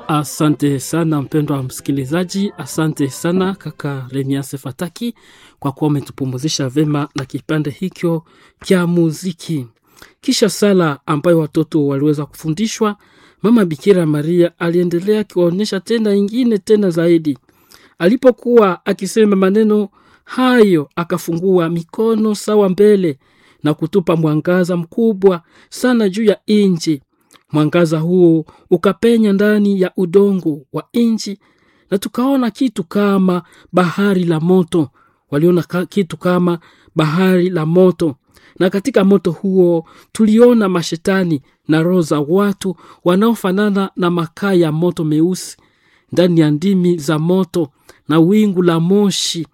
Asante sana mpendwa msikilizaji, asante sana kaka Remiase Fataki kwa kuwa umetupumuzisha vema na kipande hicho cha muziki. Kisha sala ambayo watoto waliweza kufundishwa, mama Bikira Maria aliendelea akiwaonyesha tena ingine tena zaidi. Alipokuwa akisema maneno hayo, akafungua mikono sawa mbele na kutupa mwangaza mkubwa sana juu ya inji mwangaza huo ukapenya ndani ya udongo wa nchi na tukaona kitu kama bahari la moto waliona ka, kitu kama bahari la moto na katika moto huo tuliona mashetani na roho za watu wanaofanana na makaa ya moto meusi ndani ya ndimi za moto na wingu la moshi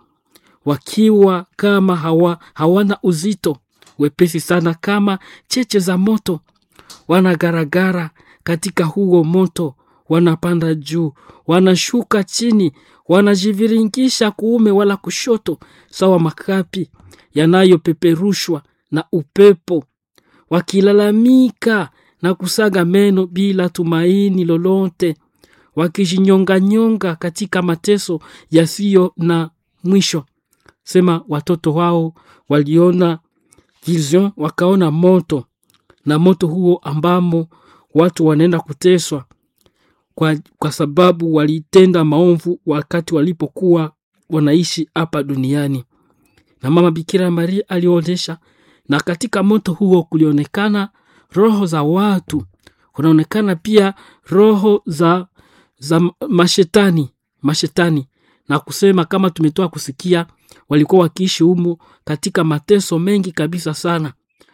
wakiwa kama hawa, hawana uzito wepesi sana kama cheche za moto wanagaragara katika huo moto, wanapanda juu, wanashuka chini, wanajiviringisha kuume wala kushoto, sawa makapi yanayopeperushwa na upepo, wakilalamika na kusaga meno bila tumaini lolote, wakijinyonganyonga katika mateso yasiyo na mwisho. Sema watoto wao waliona vision, wakaona moto na moto huo ambamo watu wanaenda kuteswa kwa, kwa sababu walitenda maovu wakati walipokuwa wanaishi hapa duniani na mama bikira maria alionyesha na katika moto huo kulionekana roho za watu kunaonekana pia roho za za mashetani mashetani na kusema kama tumetoa kusikia walikuwa wakiishi humo katika mateso mengi kabisa sana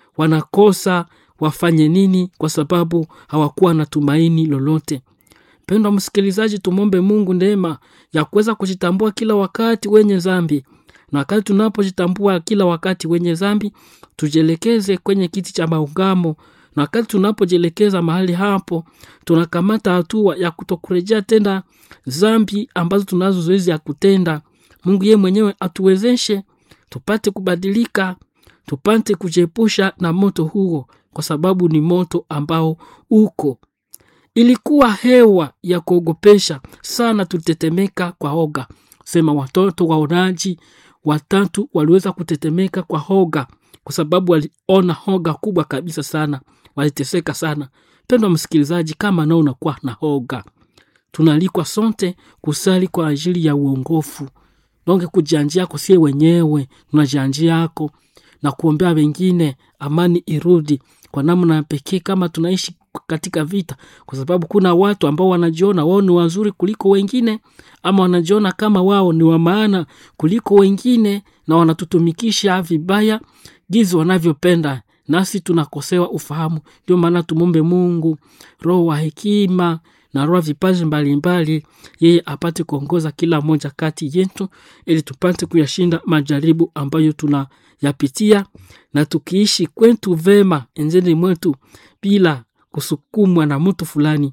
wanakosa wafanye nini kwa sababu hawakuwa na tumaini lolote mpendwa msikilizaji tumwombe mungu neema ya kuweza kujitambua kila wakati wenye zambi na wakati tunapojitambua kila wakati wenye zambi tujielekeze kwenye kiti cha maungamo na wakati tunapojielekeza mahali hapo tunakamata hatua ya kutokurejea tena zambi ambazo tunazo zoezi ya kutenda mungu yeye mwenyewe atuwezeshe tupate kubadilika tupate kujiepusha na moto huo kwa sababu ni moto ambao uko ilikuwa hewa ya kuogopesha sana tulitetemeka kwa hoga sema watoto waonaji watatu waliweza kutetemeka kwa hoga kwa sababu waliona hoga kubwa kabisa sana waliteseka sana pendwa msikilizaji kama nao unakuwa na hoga tunaalikwa sote kusali kwa ajili ya uongofu donge kujianjia yako sie wenyewe tunajianjia yako na kuombea wengine amani irudi kwa namna pekee kama tunaishi katika vita kwa sababu kuna watu ambao wanajiona wao ni wazuri kuliko wengine ama wanajiona kama wao ni wa maana kuliko wengine na wanatutumikisha vibaya gizi wanavyopenda nasi tunakosewa ufahamu ndio maana tumombe mungu roho wa hekima na roho vipaji mbalimbali yeye apate kuongoza kila moja kati yetu ili tupate kuyashinda majaribu ambayo tunayapitia na tukiishi kwetu vema enzeni mwetu bila kusukumwa na mtu fulani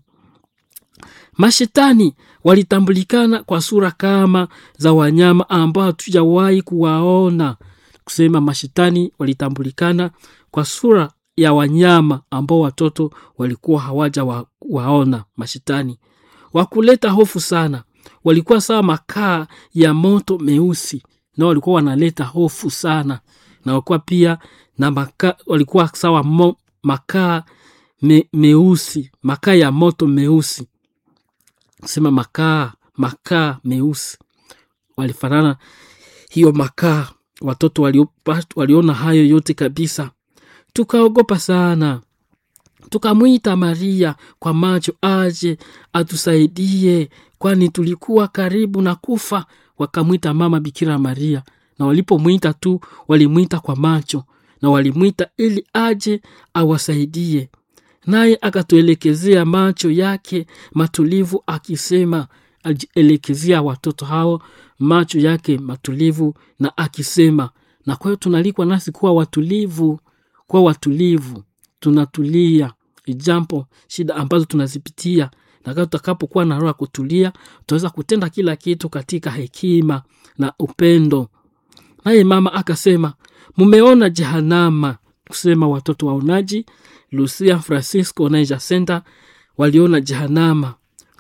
mashetani walitambulikana kwa sura kama za wanyama ambao hatujawahi kuwaona kusema mashetani walitambulikana kwa sura ya wanyama ambao watoto walikuwa hawaja wa, waona mashetani wakuleta hofu sana walikuwa sawa makaa ya moto meusi na walikuwa wanaleta hofu sana na walikuwa pia na maka, walikuwa sawa mo, makaa me, meusi makaa ya moto meusi sema makaa makaa meusi walifanana hiyo makaa watoto waliopa, waliona hayo yote kabisa tukaogopa sana tukamwita maria kwa macho aje atusaidie kwani tulikuwa karibu na kufa wakamwita mama bikira maria na walipomwita tu walimwita kwa macho na walimwita ili aje awasaidie naye akatuelekezea macho yake matulivu akisema alielekezea watoto hao macho yake matulivu na akisema na kwa hiyo tunalikwa nasi kuwa watulivu kuwa watulivu tunatulia jampo shida ambazo tunazipitia na tutakapokuwa na roho ya kutulia tutaweza kutenda kila kitu katika hekima na upendo naye mama akasema mumeona jehanama kusema watoto waonaji lucia francisco na jacinta waliona jehanama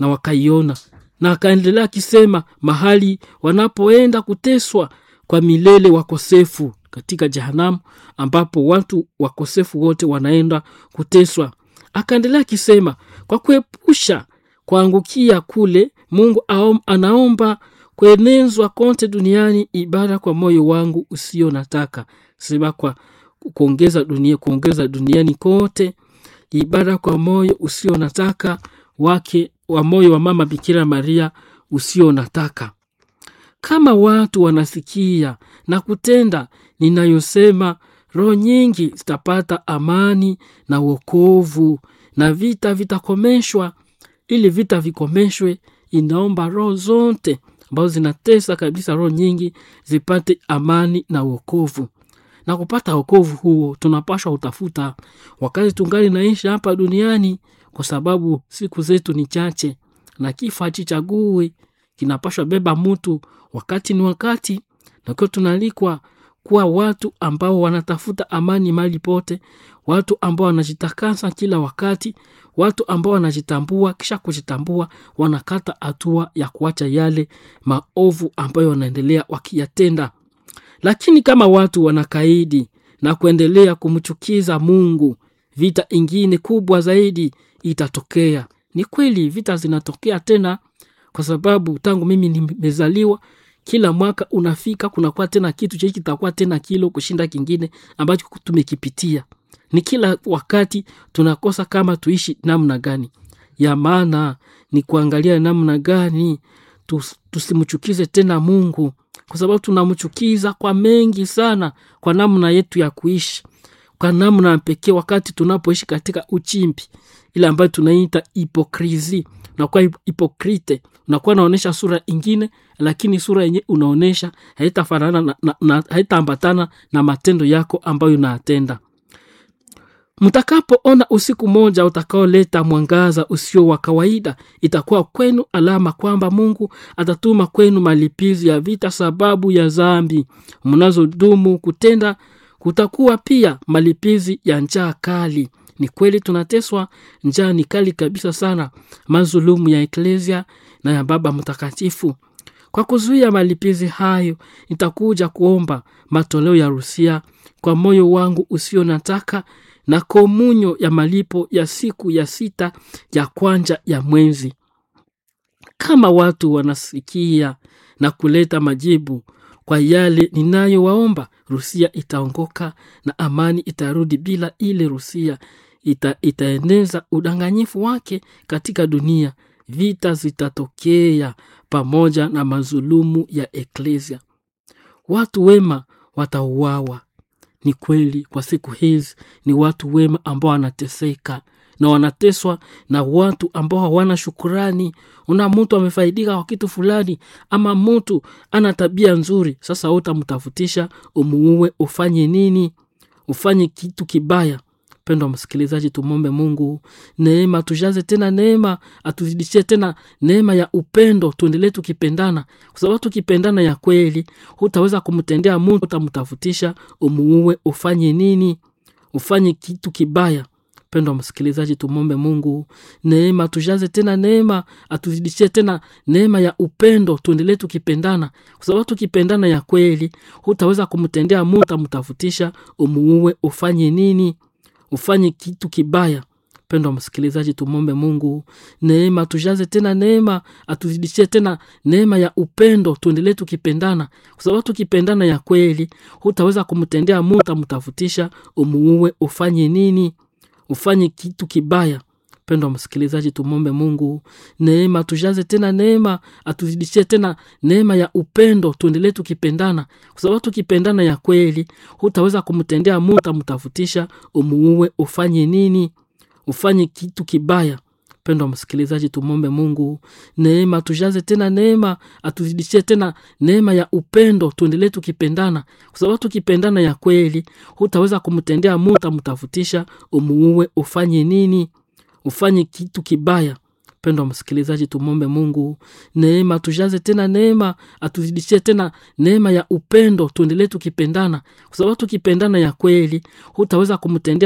na wakaiona na akaendelea akisema mahali wanapoenda kuteswa kwa milele wakosefu katika jehanamu ambapo watu wakosefu wote wanaenda kuteswa akaendelea akisema kwa kuepusha kuangukia kule mungu aom, anaomba kuenezwa kote duniani ibada kwa moyo wangu usio nataka sema kwa kuongeza dunia kuongeza duniani kote ibada kwa moyo usio nataka wake wa moyo wa mama bikira maria usio nataka kama watu wanasikia na kutenda ninayosema roho nyingi zitapata amani na uokovu na vita vitakomeshwa ili vita vikomeshwe inaomba roho zote ambazo zinatesa kabisa roho nyingi zipate amani na uokovu na kupata wokovu huo tunapashwa utafuta wakati tungali naishi hapa duniani kwa sababu siku zetu ni chache na kifo hachichagui kinapashwa beba mtu wakati ni wakati nakiwa tunalikwa kuwa watu ambao wanatafuta amani mali pote watu ambao wanajitakasa kila wakati watu ambao wanajitambua kisha kujitambua wanakata hatua ya kuacha yale maovu ambayo wanaendelea wakiyatenda lakini kama watu wanakaidi na kuendelea kumchukiza mungu vita ingine kubwa zaidi itatokea ni kweli vita zinatokea tena kwa sababu tangu mimi nimezaliwa kila mwaka unafika kunakuwa tena kitu chei kitakuwa tena kilo kushinda kingine ambacho tumekipitia ni kila wakati tunakosa kama tuishi namna gani ya maana ni kuangalia namna gani tus, tusimchukize tena mungu kwa sababu tunamchukiza kwa mengi sana kwa namna yetu ya kuishi kwa namna pekee wakati tunapoishi katika uchimbi ile ambayo tunaita hipokrisi unakuwa hipokrite unakuwa unaonyesha sura ingine lakini sura yenye unaonyesha haitafanana na, na, na, haitaambatana na matendo yako ambayo unayatenda mtakapoona usiku moja utakaoleta mwangaza usio wa kawaida itakuwa kwenu alama kwamba mungu atatuma kwenu malipizi ya vita sababu ya zambi mnazodumu kutenda kutakuwa pia malipizi ya njaa kali ni kweli tunateswa njaa ni kali kabisa sana mazulumu ya eklesia na ya baba mtakatifu kwa kuzuia malipizi hayo nitakuja kuomba matoleo ya rusia kwa moyo wangu usio nataka na komunyo ya malipo ya siku ya sita ya kwanja ya mwezi kama watu wanasikia na kuleta majibu kwa yale ninayowaomba rusia itaongoka na amani itarudi bila ile rusia ita, itaeneza udanganyifu wake katika dunia vita zitatokea pamoja na mazulumu ya eklesia watu wema watauawa ni kweli kwa siku hizi ni watu wema ambao wanateseka na wanateswa na watu ambao hawana shukurani una mtu amefaidika kwa kitu fulani ama mtu ana tabia nzuri sasa utamtafutisha umuue ufanye nini ufanye kitu kibaya mpendo wa msikilizaji tumwombe mungu neema tujaze tena neema atuzidishie tena neema ya upendo tuendelee tukipendana kwa sababu tukipendana ya kweli hutaweza kumtendea mtu utamtafutisha umuue ufanye nini ufanye kitu kibaya mpendo wa msikilizaji tumwombe mungu neema tujaze tena neema atuzidishie tena neema ya upendo tuendelee tukipendana kwa sababu tukipendana ya kweli hutaweza kumtendea mtu utamtafutisha umuue ufanye nini ufanye kitu kibaya mpendo wa msikilizaji tumwombe mungu neema tujaze tena neema atuzidishie tena neema ya upendo tuendelee tukipendana kwa sababu tukipendana ya kweli hutaweza kumtendea mtu utamtafutisha umuue ufanye nini ufanye kitu kibaya mpendo wa msikilizaji tumwombe mungu neema tujaze tena neema atuzidishie tena neema ya upendo tuendelee tukipendana kwa sababu tukipendana ya kweli hutaweza kumtendea mtu utamtafutisha umuue ufanye nini ufanye kitu kibaya mpendo wa msikilizaji tumwombe mungu neema tujaze tena neema atuzidishie tena neema ya upendo tuendelee tukipendana kwa sababu tukipendana ya kweli hutaweza kumtendea mtu utamtafutisha umuue ufanye nini ufanye kitu kibaya mpendo wa msikilizaji tumwombe mungu neema tujaze tena neema atuzidishie tena neema ya upendo tuendelee tukipendana kwa sababu tukipendana ya kweli hutaweza kumtendea